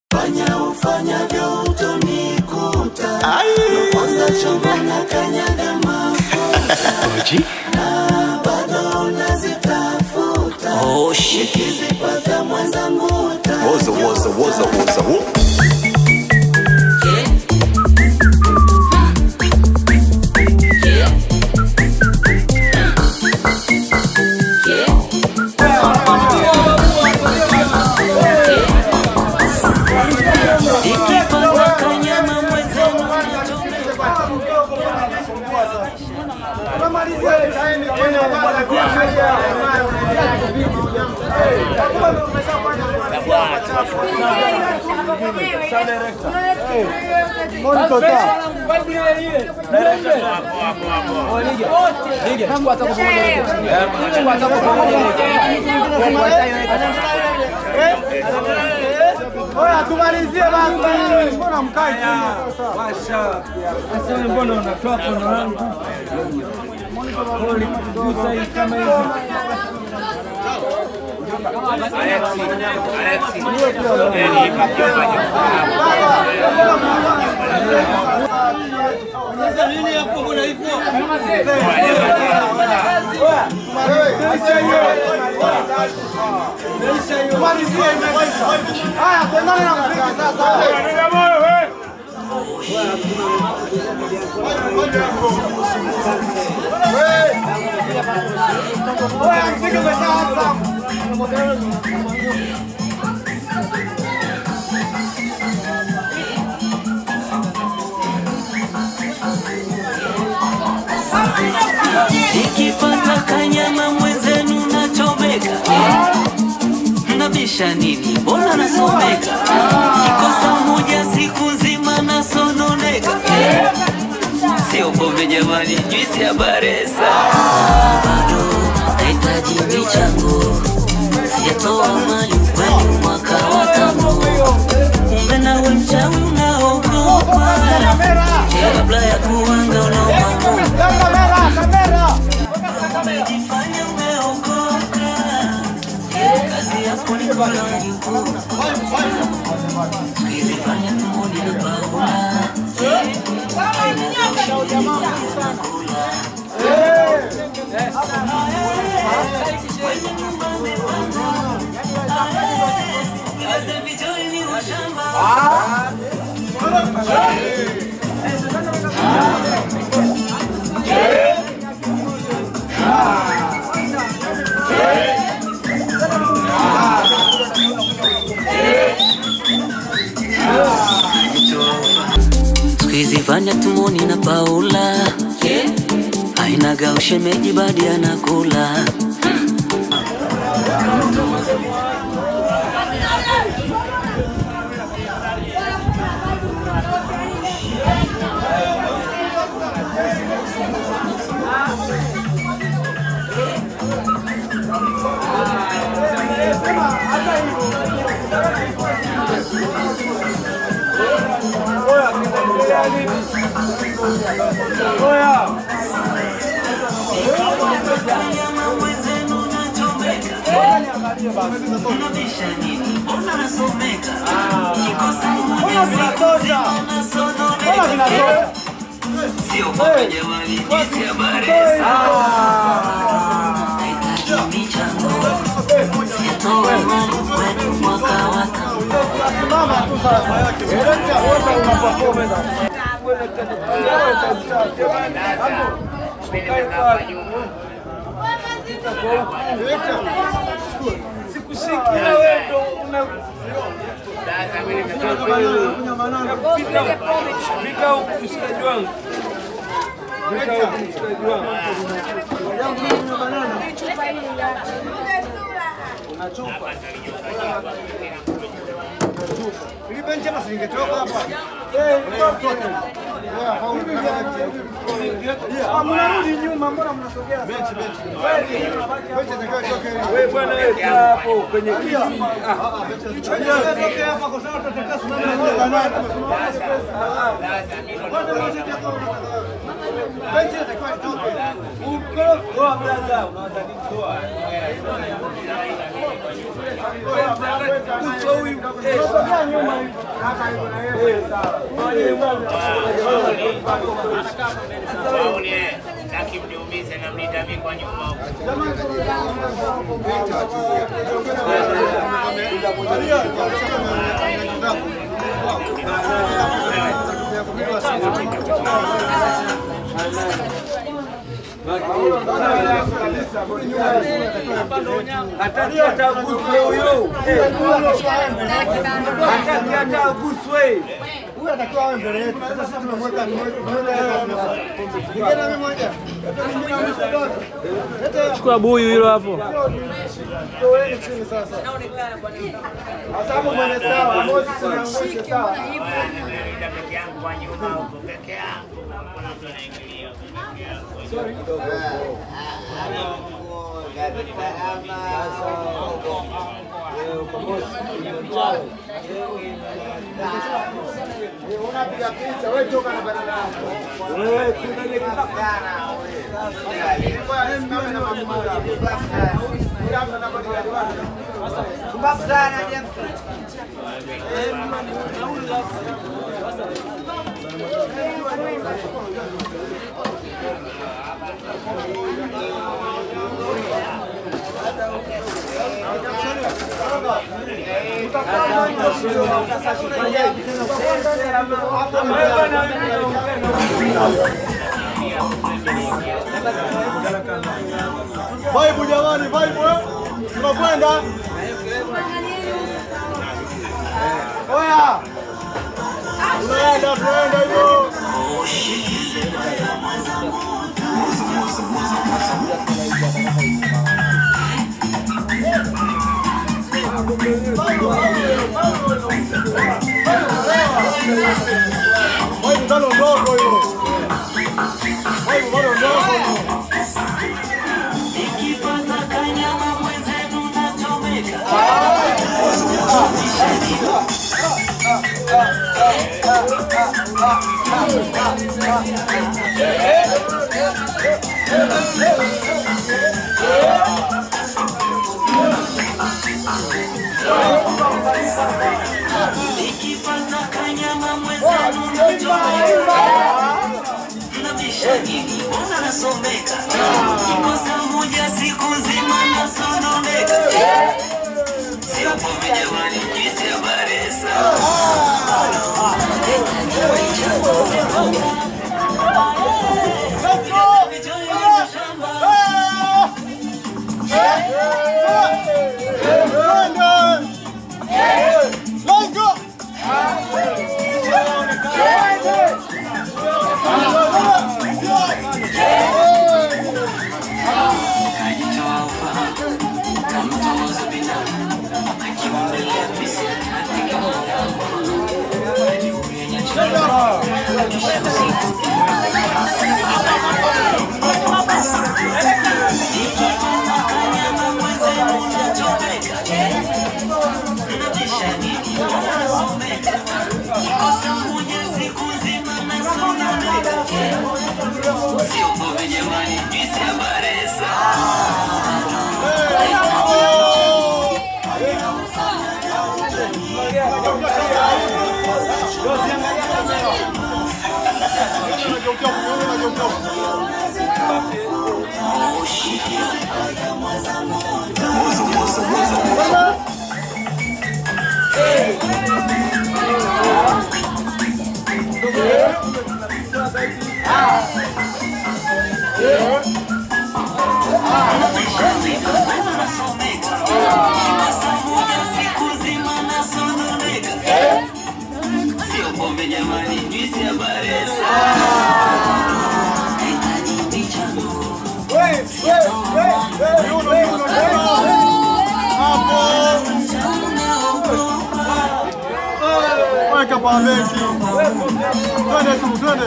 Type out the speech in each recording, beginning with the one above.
fanya ufanyavyo utonikuta kwanza chombo na kanyaga mafuta na bado unazitafuta Oh shit. nikizipata mwenzangu Woza, woza, woza, woza, wo. Ikipata kanyama mwenzenu Oya, tumalizie basi. Mbona mkai kimya sasa? Sasa wewe mbona unatoa kono langu? Ulikugusa hii kama hivi. Tumalizie Haya, tuendane na muziki sasa. Oya, muziki umeshaanza. Ikipata kanyama mwenzenu nachomeka Mnabisha nini? Mbona nasomeka? Kikosa moja siku nzima nasononeka Sio pombe jamani, juisi ya baresa Bado nahitaji michango Sijatoa mali kwenu mwaka wa tano Kumbe nawe mchawi unaogopa Kabla ya kuanga unaomamoa Kamera, kamera. Umejifanya umeokoka, kazi yako ni kulangu. Ukizifanya tumboni na paula, kazi vijoni ni ushamba. Tukizifanya tumoni na Paula, ainaga ushemeji badi anakula Mbona vinatosha? Mbona vinatosha? Sio pombe jamani, juisi ya baresa. Nahitaji michango, sijatoa mali kwenu mwaka wa tano. Simama tu sasa. Wote una performance. Sikushikia wewe ndo una Pika huku mshikaji wangu. Pika huku mshikaji wangu. Ah, mnarudi nyuma, mbona mnasogea? Wewe bwana wewe kaa hapo kwenye kiti. Ah. Uso huyu. Eh, sogea nyuma hivi. Waone, taki mniumize na mnitami kwa nyuma huko. Hataki hata aguswe huyu. Eh, Hataki hata aguswe. Huyu atakiwa awe mbele yetu. Sasa sisi tumemweka tumemweka yeye kwa nafasi. Ningine mimi moja. Chukua buyu hilo hapo. Toeni chini sasa. Asabu mwenye sawa, Moses tunaangusha sawa. Nimelinda peke yangu kwa nyuma huko peke yangu. Hakuna mtu anaingilia peke yangu. Unapiga picha, wewe toka na badala yako. Wewe kuna ile Vibe jamani, vibe eh. Tunakwenda. Oya. Tunaenda, tunaenda hivyo. Vibe bado ndogo hiyo. Vibe bado ndogo hiyo. Let's go! Weka pa benki. Twende tu, twende.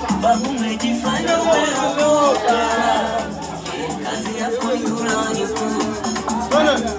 Twende.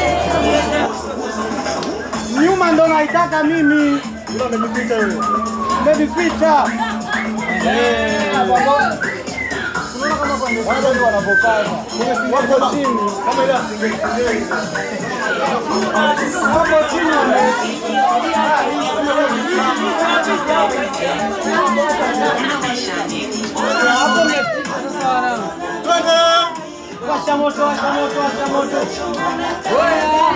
Nyuma ndo naitaka mimi. Ila amenificha yule. Umejificha. Eh, unaona kama kwa ndio watu wanavokana. Wako chini kama ile asingeli singeli. Wako chini wame hapo umefika sasa wanangu. Washa moto, washa moto, washa moto. Oya.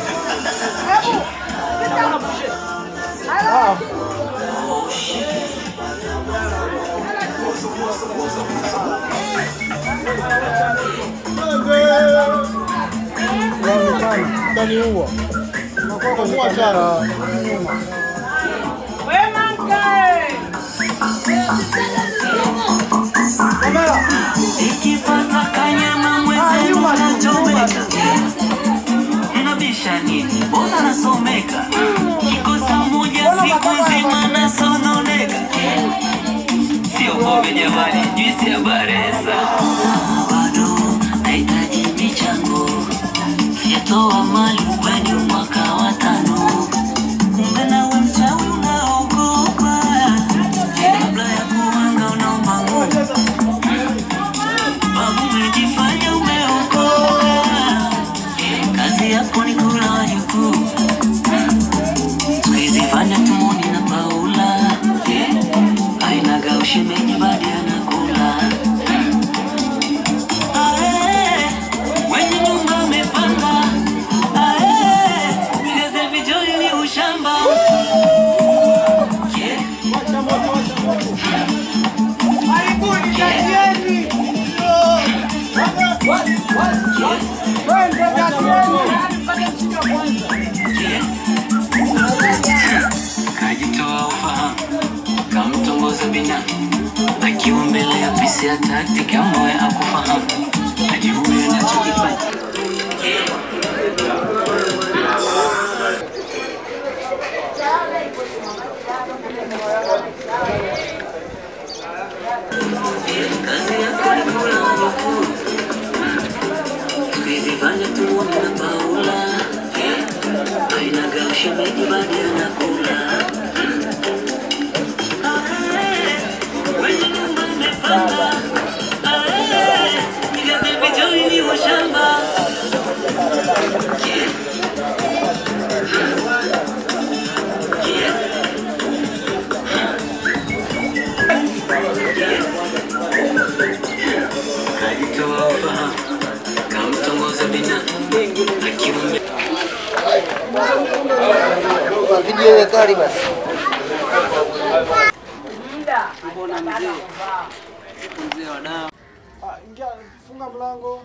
Ah. Utaniua. Unakuwa kwenye kamera nyuma. Kamera. Nikipata kanyama mwenzenu nachomeka Mnabisha nini? Mbona nasomeka? Kikosa moja siku nzima nasononeka Sio pombe jamani, juisi ya baresa Bado nahitaji michango Sijatoa mali kwenye mwaka wa tano Kumbe nawe mchawi unaogopa Kabla ya kuanga unaomba Mungu Babu umejifanya umeokoka, kazi yako ni kula wajukuu. Siku hizi fanya tumoni na Paula, ainaga ushemeji badi anakula. Ae, Wenye nyumba amepanga, Ae, vigeze vijoli ni ushamba. Yeah. Karibuni katieni. Twende katieni. kajitoa ufahamu kamtongoza bina akiwa mbele ya pisi ya taktik ambaye akufahamu ajiue anachokifanya kazi yako ni kula wajukuu siku hizi fanya tumuone na Paula ainaga ushemeji badi anakula Wenye nyumba imepanda, ae, vigeze vijoli ni washamba. Yeah. Yeah. Kajitoa ufahamu, kamtongoza bina, akiwa mbele Video kali basi. Ah, ingia funga mlango.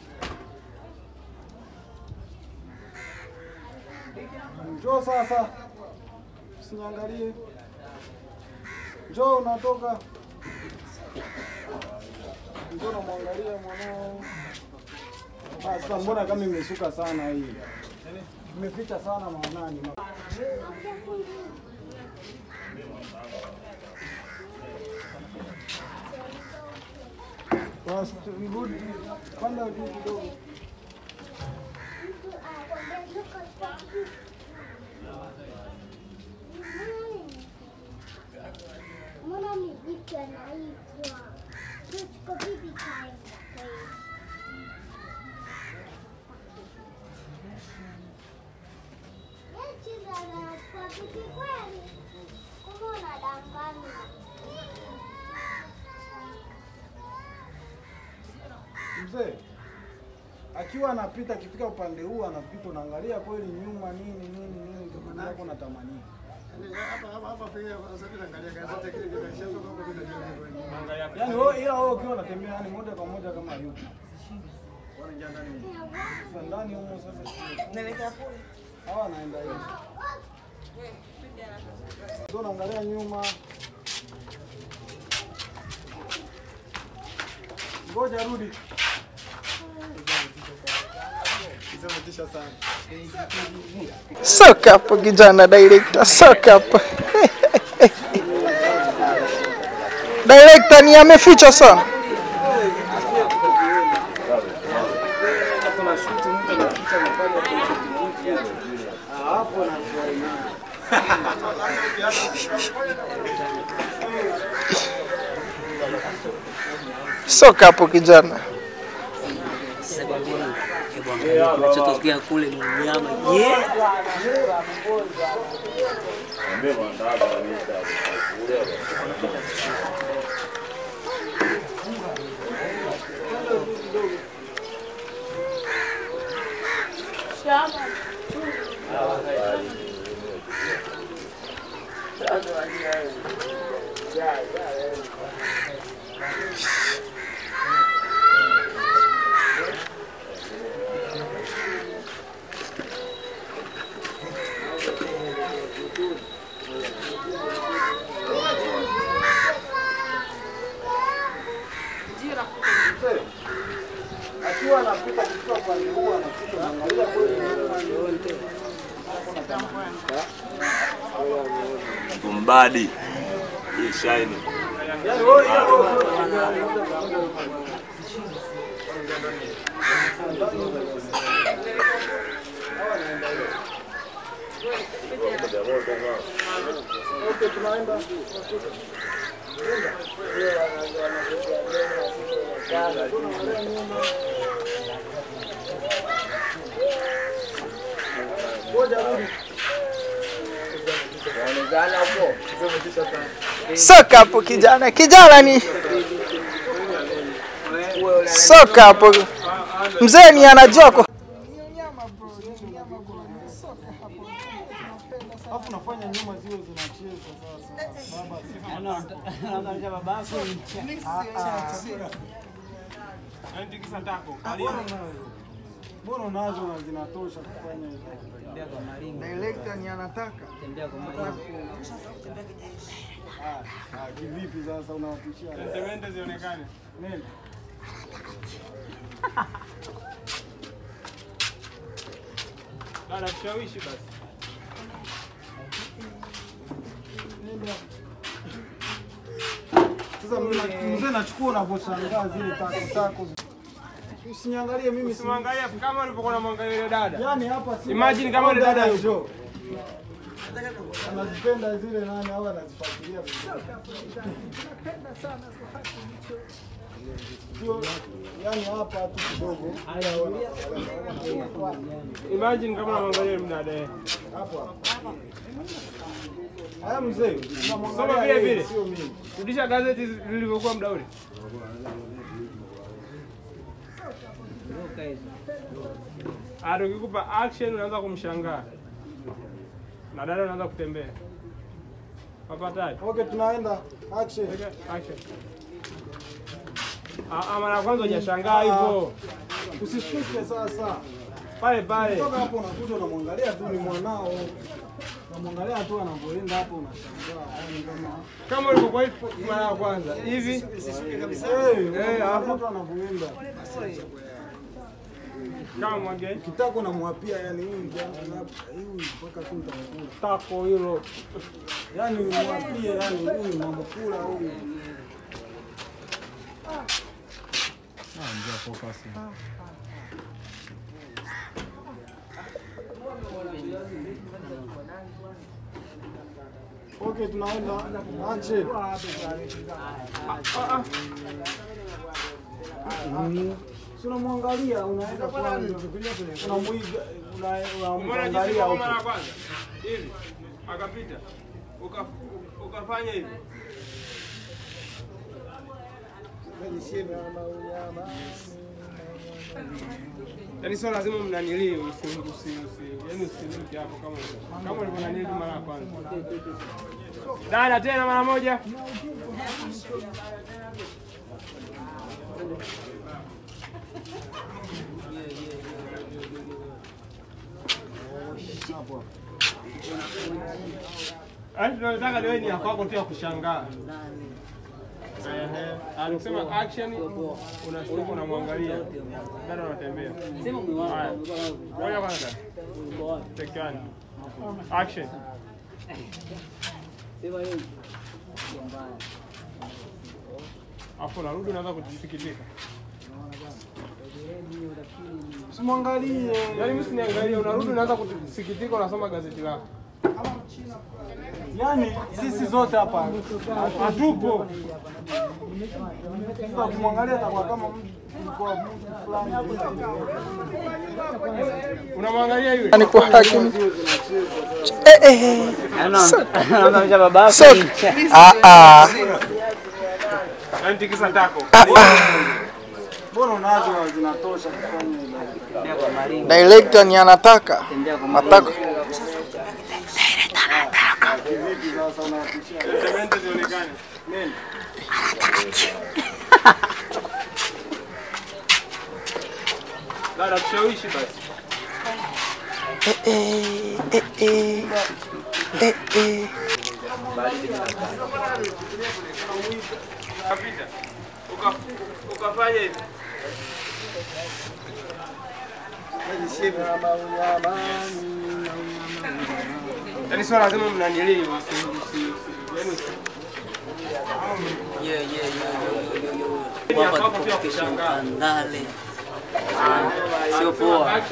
Njoo sasa. Usiniangalie. Njoo unatoka. Njoo unamwangalia mwanao. Ah, sasa mbona kama imesuka sana hii? Imeficha sana maonani. Basi rudi panda juu kidogo. Mbona miziki anaitwa Tuko bibi kaenda kwa hiyo. Yeye cheza na kwa bibi kweli. Kumbe unadanganya. Mzee akiwa anapita akifika upande huu anapita, unaangalia kweli nyuma nini nini nini, kama yako natamania yani wewe, ila wewe ukiwa unatembea yani moja kwa moja kama yupo Sasa ndani humo sasa, hawa anaenda hivi, ndio unaangalia nyuma. Ngoja rudi. Soka hapo kijana director, soka hapo. Director ni ameficha sana. Kuna shuti mtu anaficha mapale hapo. Ah, hapo na Soka hapo kijana. Sasa kwambie, hebu angalia kinachotokea kule ni mnyama. Yeah. Akiwa anapita kutoka upande huu anapita anaangalia kweli Mbadi. Hii shine. Soka hapo kijana. Kijana ni soka hapo. Mzee ni anajua kwa Alafu nafanya nyuma ziwe zinacheza sasa. Baba Mbona unazo na zinatosha kufanya hivyo? Director ni anataka. Ah, ah, kivipi sasa unawatishia? Sentimenti zionekane. Nini? Dada tushawishi basi. Sasa mimi na- mzee nachukua unavyoshangaa zile tako tako. Usiniangalie mimi si Simwangalia kama ulivyokuwa unamwangalia yule dada. Yaani hapa si Imagine kama yule dada yupo. yupo. Anazipenda zile nani au anazifuatilia vizuri. Sio, yaani hapa tu kidogo. Imagine kama unamwangalia yule dada. eh. Hapo hapo. Haya mzee, Soma unamwangalia vile yeye, vile. sio mimi. Rudisha gazeti lilivyokuwa muda ule. Ah, tukikupa action unaanza kumshangaa. Na dada unaanza kutembea. Papataji. Okay, tunaenda action. Action. Ah, ah, mara ya kwanza hujashangaa hivyo. Usishuke sasa. Pale pale. Toka hapo unakuja unamwangalia tu ni mwanao. Unamwangalia tu anavyoenda hapo unashangaa. Yaani kama Kama ulivyokuwa hivi mara ya kwanza. Hivi. Eh, Eh, hapo. hapo anavyoenda. Kama mwage. Kitako unamwapia yani huyu jamaa hapa, huyu mpaka tu nitamkula. Tako hilo. Yaani unamwapia yani huyu unamkula huyu. Okay, tunaenda action. Si unamwangalia unaenda kwanza. Unamuiga una- Umeona jinsi unamwangalia kwa huko. mara ya kwanza? Hivi. Akapita. Uka- Ukafanya hivi. Yaani sio lazima mnanilii usi usi usi yaani usiruke hapo kama hivyo. kama ulivyonanilii tu mara ya kwanza. Dada tena mara moja. Yaani tunataka leo ni ya kwako tu ya kushangaa. Ehe, alisema action unashtuka unamwangalia. Dada unatembea. Haya. Ngoja kwanza. Take one. Action. Afu narudi unaanza kujisikitika. Usimwangalie. Yaani mimi siniangalia, unarudi unaanza kusikitika unasoma gazeti lako. Yaani sisi zote hapa hatupo. Sasa kumwangalia atakuwa kama mtu kwa mtu fulani. Unamwangalia yule? Yaani kwa hakimu. Eh, eh. So- so- Ah, ah. Yaani tikisa tako. Ah, ah. Mbona unazo zinatosha kufanya hivyo? Director ni anataka mataka Vipi sasa unawatishia? Sementi zionekane. Nini? Dada tushawishi basi. eh, eh, eh, eh. Eh, eh. Kapita. Uka ukafanya hivi. Yaani swala lazima mnanielewi. Yaani Yaani hapo pia kushangaa. Sio poa.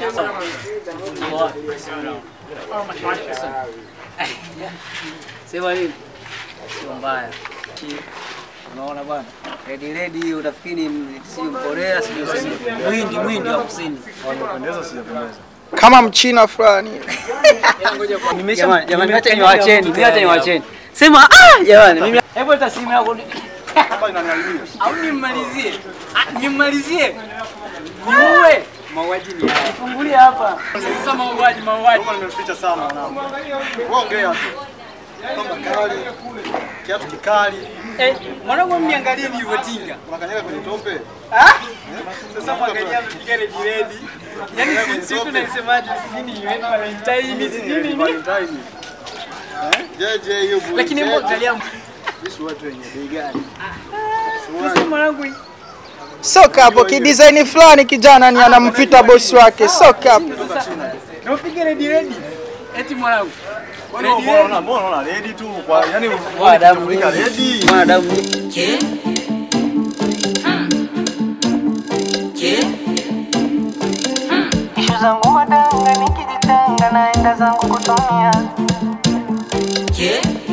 Sema nini? Sio mbaya. Unaona bwana? Redi redi utafikiri ni- si Mkorea sio mwindi mwindi wa kusini. kama mchina fulani Jamani, jamani acha niwaacheni, mimi acha niwaacheni. Sema ah jamani mimi hebu hata simu yako ni- au nimmalizie. Ah, Nimmalizie. Niue. Mauaji ni haya. Fungulie hapa. Sasa mauaji mauaji. Nimeficha sana mwanangu. Ongea tu. Kama kali. Kiatu kikali. Eh, mwanangu mniangalie nilivyotinga. Unakanyaga kwenye tope. Sasa mwangalia amepiga redi redi. Yaani si si tunasemaje sijui ni yeye Valentine sijui ni nini. Jeje hiyo bure. Lakini hebu angalia Sisi watu wenye bei gani? sasa mwanangu soka hapo kidesign fulani kijana ni anampita bosi wake soka hapo na upige redi redi. Eti mwanangu. Mbona mbona mbona unaona ready tu kwa yani Mwanadamu unafunika ready. Mwanadamu Ishu zangu madanga nikijitanga naenda zangu kutumia Yeah.